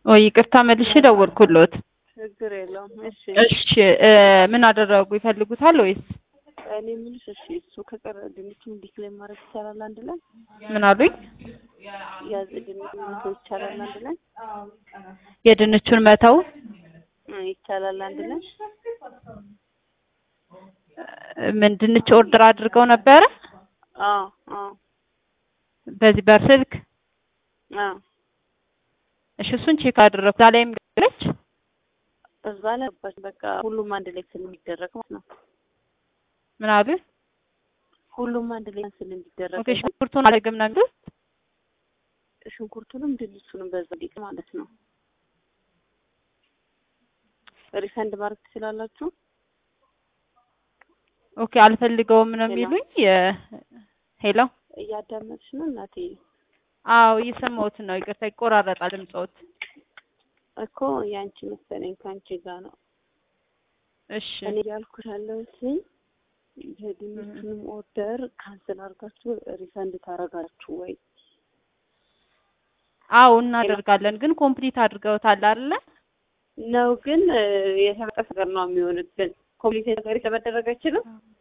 ወይ ይቅርታ መልሼ ደወልኩሎት። ችግር የለውም። እሺ እሺ እ ምን አደረጉ? ይፈልጉታል ወይስ እኔ የምልሽ እሺ እሱ ከቀረ ድንቹን ዲክሌር ማድረግ ይቻላል አንድ ላይ ምን አሉኝ? ያዝ ድንቹን መተው ይቻላል አንድ ላይ የድንቹን መተው እ ይቻላል አንድ ላይ እ ምን ድንች ኦርደር አድርገው ነበረ አዎ አዎ በዚህ በስልክ አዎ እሺ እሱን ቼክ አደረኩ። እዛ ላይም ገለች እዛ ላይ ገባች። በቃ ሁሉም አንድ ላይ ስለሚደረግ ማለት ነው። ምን አሉ? ሁሉም አንድ ላይ ስለሚደረግ ኦኬ ሽንኩርቱን አልገም ነው የሚሉት? ሽንኩርቱንም ድንቹንም በዛ ዲቅ ማለት ነው። ሪፈንድ ማድረግ ትችላላችሁ። ኦኬ አልፈልገውም ነው የሚሉኝ። የ- ሄሎ እያዳመጥሽ ነው እናቴ? አዎ እየሰማሁት ነው። ይቅርታ ይቆራረጣል ድምፅዎት። እኮ ያንቺ መሰለኝ ከአንቺ ጋር ነው እሺ እኔ ያልኩሽ ያለሁት የድንቹንም ኦርደር ካንስል አድርጋችሁ ሪፈንድ ታደርጋችሁ ወይ? አዎ እናደርጋለን፣ ግን ኮምፕሊት አድርገውታል አይደለ? ነው ግን እ የተመጠ ነገር ነው የሚሆንብን። ኮምፕሊት ነገር የተመደረገ አይችልም።